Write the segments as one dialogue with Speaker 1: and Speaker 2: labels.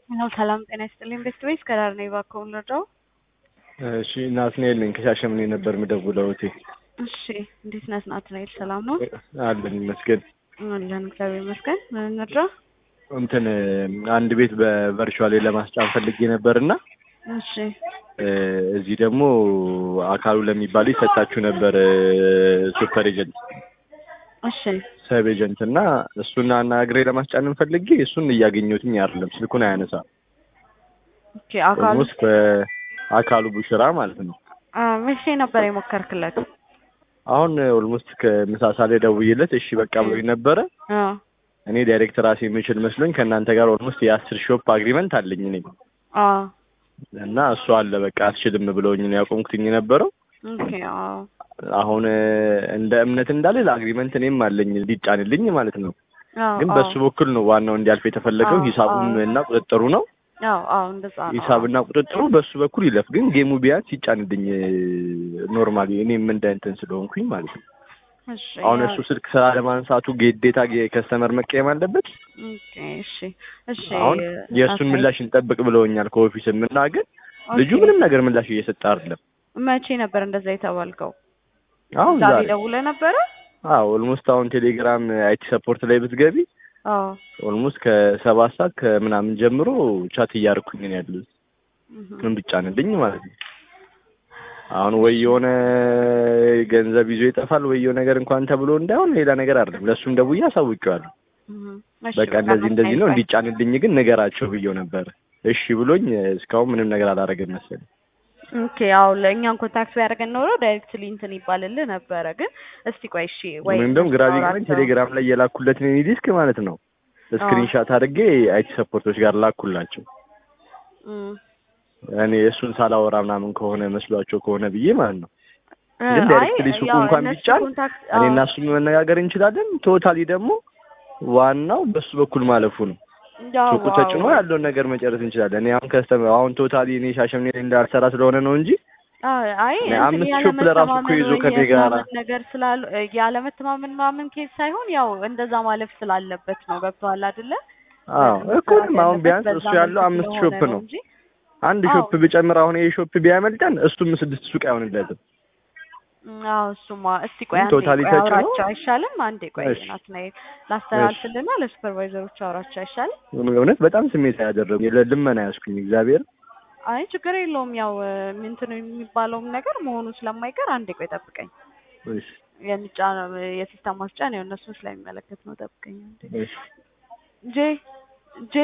Speaker 1: ነው ሰላም ጤና ይስጥልኝ። ቤስት ዌይስ ከዳር ነኝ እባክዎ ልርዳው?
Speaker 2: እሺ ናትናኤል ነኝ ከሻሸምኔ ነበር የምደውለው እቴ።
Speaker 1: እሺ እንዴት ነህ ናትናኤል? ሰላም ነው
Speaker 2: አለን ይመስገን።
Speaker 1: አለን እግዚአብሔር ይመስገን። ምን እንርዳ?
Speaker 2: እንትን አንድ ቤት በቨርቹዋል ለማስጫን ፈልጌ ነበርና
Speaker 1: እሺ
Speaker 2: እዚህ ደግሞ አካሉ ለሚባል ይሰጣችሁ ነበር ሱፐር ኤጀንት
Speaker 1: እሺ
Speaker 2: ሰብ ኤጀንት እና እሱን አናግሬ ለማስጫንን ፈልጌ እሱን እያገኘሁትኝ አይደለም። ስልኩን አያነሳ
Speaker 1: ኦኬ አካሉ
Speaker 2: ኦልሞስት ከአካሉ ቡሽራ ማለት ነው።
Speaker 1: አ መቼ ነበር የሞከርክለት?
Speaker 2: አሁን ኦልሞስት ከምሳሳ ላይ ደውዬለት እሺ በቃ ብሎኝ ነበረ።
Speaker 1: አ
Speaker 2: እኔ ዳይሬክት ራሴ የምችል መስሎኝ ከእናንተ ጋር ኦልሞስት የአስር ሾፕ አግሪመንት አለኝ እኔ
Speaker 1: አ
Speaker 2: እና እሱ አለ በቃ አትችልም ብለውኝ ነው ያቆምኩትኝ የነበረው።
Speaker 1: ኦኬ አዎ
Speaker 2: አሁን እንደ እምነት እንዳለ ለአግሪመንት እኔም አለኝ እንዲጫንልኝ ማለት ነው።
Speaker 1: አዎ
Speaker 2: ግን
Speaker 1: አዎ
Speaker 2: በሱ በኩል ነው ዋናው እንዲያልፍ የተፈለገው
Speaker 1: አዎ፣
Speaker 2: ሂሳቡም
Speaker 1: አዎ።
Speaker 2: እና ቁጥጥሩ ነው።
Speaker 1: አዎ አዎ እንደዛ ነው።
Speaker 2: ሂሳብና ቁጥጥሩ በሱ በኩል ይለፍ፣ ግን ጌሙ ቢያንስ ይጫንልኝ ኖርማሊ እኔም እንደ እንትን ስለሆንኩኝ ማለት ነው።
Speaker 1: እሺ
Speaker 2: አሁን
Speaker 1: ያ-
Speaker 2: እሱ ስልክ ስራ ለማንሳቱ ግዴታ ከስተመር መቀየም አለበት።
Speaker 1: ኦኬ እሺ እሺ
Speaker 2: አሁን የእሱን
Speaker 1: ናትናኤል፣
Speaker 2: ምላሽ እንጠብቅ ብለውኛል ከኦፊስም እና ግን ልጁ
Speaker 1: ኦኬ።
Speaker 2: ምንም ነገር ምላሽ እየሰጠ አይደለም።
Speaker 1: መቼ ነበር እንደዛ የተባልከው?
Speaker 2: አሁን
Speaker 1: ዛሬ
Speaker 2: ዛሬ
Speaker 1: ደውለህ ነበረ?
Speaker 2: አዎ ኦልሞስት አሁን ቴሌግራም አይቲ ሰፖርት ላይ ብትገቢ
Speaker 1: አዎ
Speaker 2: ኦልሞስት ከሰባት ሰዓት ከምናምን ጀምሮ ቻት እያደረኩኝ ነው ያሉት
Speaker 1: እህ።
Speaker 2: ምን ብቻንልኝ ማለት ነው። አሁን ወይ የሆነ ገንዘብ ይዞ ይጠፋል ወይ የሆነ ነገር እንኳን ተብሎ እንዳይሆን ሌላ ነገር አይደለም። ለእሱም ደውዬ አሳውቄዋለሁ።
Speaker 1: እህ። እሺ
Speaker 2: በቃ እንደዚህ እንደዚህ ነው
Speaker 1: ናትናኤል፣
Speaker 2: እንዲጫንልኝ ግን ንገራቸው ብዬው ነበር። እሺ ብሎኝ እስካሁን ምንም ነገር አላደረገም መሰለኝ።
Speaker 1: ኦኬ ያው ለእኛን ኮንታክት ቢያደርገን ኖሮ ዳይሬክትሊ እንትን ይባልልህ ነበረ። ግን እስቲ ቆይ እሺ ወይ
Speaker 2: ወይም ደግሞ ግራ ቢገባኝ
Speaker 1: አውራቸው።
Speaker 2: ቴሌግራም ላይ የላኩለትን የኔ ዲስክ ማለት ነው ስክሪንሻት አድርጌ አይቲ ሰፖርቶች ጋር ላኩላቸው።
Speaker 1: እም።
Speaker 2: እኔ እሱን ሳላወራ ምናምን ከሆነ መስሏቸው ከሆነ ብዬ ማለት ነው።
Speaker 1: እ
Speaker 2: ግን
Speaker 1: አይ
Speaker 2: ዳይሬክትሊ ሱቁ
Speaker 1: ያው
Speaker 2: እንኳን
Speaker 1: እነሱ
Speaker 2: ቢጫን
Speaker 1: ኮንታክት
Speaker 2: እኔ
Speaker 1: አዎ፣
Speaker 2: እና እሱ መነጋገር እንችላለን። ቶታሊ ደግሞ ዋናው በሱ በኩል ማለፉ ነው።
Speaker 1: ያው
Speaker 2: ሱቁ ተጭኖ
Speaker 1: አዎ።
Speaker 2: ያለውን ነገር መጨረስ እንችላለን። እኔ አሁን ከስተመ አሁን ቶታሊ እኔ ሻሸምኔ ላይ እንዳልሰራ ስለሆነ ነው እንጂ
Speaker 1: አዎ፣ አይ
Speaker 2: እኔ
Speaker 1: እንትን
Speaker 2: አምስት ሾፕ ለራሱ እኮ
Speaker 1: ያለመተማመን
Speaker 2: ይዞ
Speaker 1: ወይ
Speaker 2: ከኔ ጋራ
Speaker 1: የምናምን ነገር ስላሉ ያለመተማመን ምናምን ኬዝ ሳይሆን ያው እንደዛ ማለፍ ስላለበት ነው። ገብቶሃል አይደለ?
Speaker 2: አዎ እኮ
Speaker 1: መሰራት
Speaker 2: አሁን
Speaker 1: ያለበት
Speaker 2: ቢያንስ
Speaker 1: በዛ
Speaker 2: እሱ ያለው
Speaker 1: መልኩ
Speaker 2: አምስት
Speaker 1: ስለሆነ
Speaker 2: ሾፕ ነው።
Speaker 1: እንጂ
Speaker 2: አንድ
Speaker 1: አዎ።
Speaker 2: ሾፕ ብጨምር አሁን ይሄ ሾፕ ቢያመልጠን እሱም ስድስት ሱቅ አይሆንለትም።
Speaker 1: አዎ እሱማ እስቲ ቆይ አንዴ
Speaker 2: ቶታሊ
Speaker 1: ቆይ
Speaker 2: ተጭኖ
Speaker 1: አውራቸው አይሻልም? አንዴ ቆይ
Speaker 2: እሺ።
Speaker 1: ናትናኤል ላስተላልፍልና ለሱፐርቫይዘሮች አውራቸው አይሻልም?
Speaker 2: እውነት በጣም ስሜት ያደረጉ ልመና ያስኩኝ እግዚአብሔር
Speaker 1: አይ ችግር የለውም ያው ምንትን የሚባለውም ነገር መሆኑ ስለማይቀር አንዴ ቆይ ጠብቀኝ።
Speaker 2: እሺ
Speaker 1: የሚጫ የሲስተም ማስጫን ያው እነሱን ስለሚመለከት ነው። ጠብቀኝ አንዴ።
Speaker 2: እሺ
Speaker 1: ጄ ጄ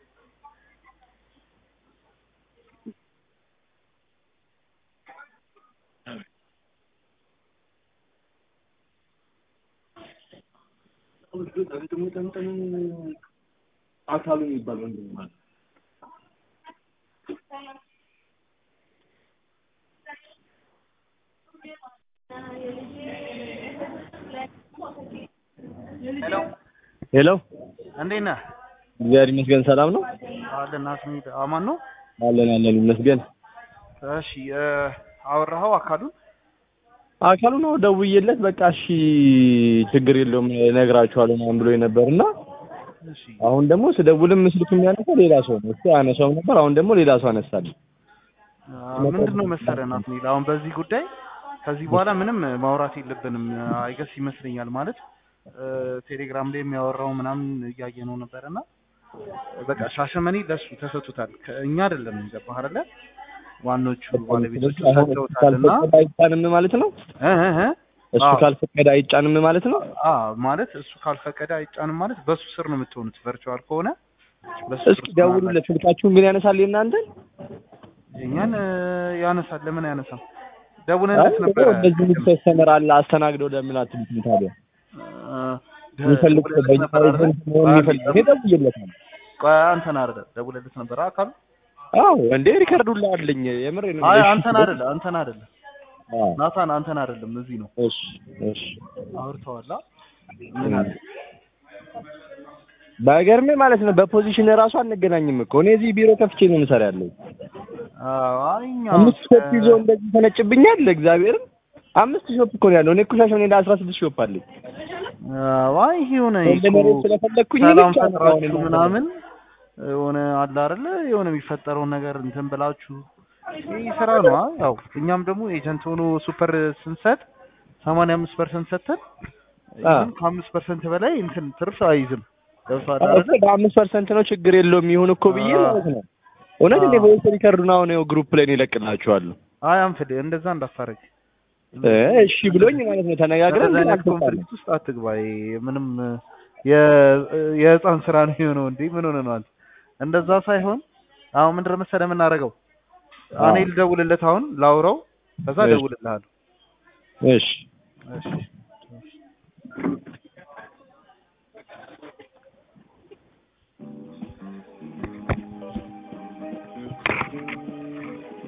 Speaker 2: አካሉ የሚባል ወንድም ማለት
Speaker 3: ሄሎ
Speaker 2: ሄሎ
Speaker 3: እንዴት ነህ?
Speaker 2: እግዚአብሔር ይመስገን ሰላም ነው
Speaker 3: አለን ናትናኤል አማን ነው።
Speaker 2: አለን አለን ይመስገን
Speaker 3: እሺ እ አወራኸው አካሉን?
Speaker 2: አካሉ ነው ደውዬለት በቃ እሺ ችግር የለውም እነግራችኋለሁ ምናምን ብሎኝ ነበር እና
Speaker 3: እሺ
Speaker 2: አሁን ደግሞ ስደውልም ስልክ የሚያነሳ ሌላ ሰው ነው እሱ አያነሳውም ነበር አሁን ደግሞ ሌላ ሰው አነሳልኝ
Speaker 3: ምንድን ነው መሰለህ ናትናኤል አሁን በዚህ ጉዳይ ከዚህ በኋላ ምንም ማውራት የለብንም አይገስ ይመስለኛል ማለት እ ቴሌግራም ላይ የሚያወራው ምናምን እያየ ነው ነበርና በቃ ሻሸመኔ ለሱ ተሰጥቶታል ከእኛ አይደለም ገባህ አይደለ ዋኖቹ ባለቤቶቹ
Speaker 2: አሁን እሱ
Speaker 3: ሰጥተውታልና
Speaker 2: ካልፈቀደ አይጫንም ማለት ነው
Speaker 3: እ እ እ
Speaker 2: እሱ
Speaker 3: አዎ።
Speaker 2: ካልፈቀደ አይጫንም ማለት ነው
Speaker 3: አ ማለት እሱ ካልፈቀደ አይጫንም ማለት በሱ ስር ነው የምትሆኑት ቨርቹዋል ከሆነ በሱ
Speaker 2: እስኪ ደውሉለት ስልካችሁን ግን ያነሳል የእናንተን
Speaker 3: እኛን እ ያነሳል ለምን አያነሳም ደውለንለት ነበረ
Speaker 2: እንደዚህ ከስተመር አለ አስተናግደው ለምን አትሉትም ታዲያ
Speaker 3: እ
Speaker 2: የሚፈልግ ሰው
Speaker 3: ደውለንለት
Speaker 2: በእኛ
Speaker 3: ነበር አይደለ?
Speaker 2: ኤጀንት መሆን የሚፈልግ እኔ ደውዬለታለሁ
Speaker 3: ቆይ አንተን አይደለ ደውለንለት ነበር አካሉ
Speaker 2: አዎ እንዴ ሪከርዱ ላይ አለኝ የምር
Speaker 3: አይ አንተን አይደለ አንተን አይደለ
Speaker 2: አዎ
Speaker 3: ናታን አንተን አይደለም እዚህ ነው
Speaker 2: እሺ እሺ
Speaker 3: አውርተዋላ ምን አለ
Speaker 2: ባይገርምህ ማለት ነው በፖዚሽን ራሱ አንገናኝም እኮ እኔ እዚህ ቢሮ ከፍቼ ነው የምሰራ ያለው
Speaker 3: አዎ አይ እኛ
Speaker 2: አምስት ሾፕ ይዞ እንደዚህ ተነጭብኛል እግዚአብሔርን አምስት ሾፕ እኮ ነው ያለው እኔ እኮ ሻሸመኔ እንደ አስራ ስድስት ሾፕ አለኝ
Speaker 3: አዎ አይ ይሄ ሆነ
Speaker 2: እንደ መሬት ስለፈለግኩኝ
Speaker 3: ሰላም
Speaker 2: ብቻ ነው አሁን
Speaker 3: ፈጥራችሁ
Speaker 2: እናንተ
Speaker 3: ምናምን የሆነ አለ አይደለ የሆነ የሚፈጠረውን ነገር እንትን ብላችሁ ይህ ስራ ነው። አ- ያው እኛም ደግሞ ኤጀንት ሆኖ ሱፐር ስንሰጥ ሰማንያ አምስት ፐርሰንት ሰጥተን
Speaker 2: አ።
Speaker 3: ኢቭን ከአምስት ፐርሰንት በላይ እንትን ትርፍ አይይዝም። ገብቶሃል አይደለ?
Speaker 2: በአምስት ፐርሰንት ነው ችግር የለውም ይሁን እኮ ብዬ
Speaker 3: አዎ።
Speaker 2: ማለት ነው። እውነት እኔ
Speaker 3: አዎ።
Speaker 2: ቮይስ ሪከርዱን አሁን ይኸው ግሩፕ ላይ ነው ይለቅላችኋለሁ።
Speaker 3: አይ አንፍድ እንደዛ እንዳታረግ።
Speaker 2: እ እሺ ብሎኝ ማለት ነው ተነጋግረን
Speaker 3: እንደዛ
Speaker 2: ግን
Speaker 3: አይነት
Speaker 2: አልተጣለም።
Speaker 3: ኮንፍሊክት ውስጥ አትግባ። ይሄ ምንም የ- የህፃን ስራ ነው የሆነው። እንዴ ምን ሆነ ነው አንተ? እንደዛ ሳይሆን አሁን ምንድን ነው መሰለህ የምናደርገው?
Speaker 2: አዎ።
Speaker 3: እኔ ልደውልለት አሁን ላውራው፣ ከዛ
Speaker 2: እሺ።
Speaker 3: እደውልልሃለሁ።
Speaker 2: እሺ
Speaker 3: እሺ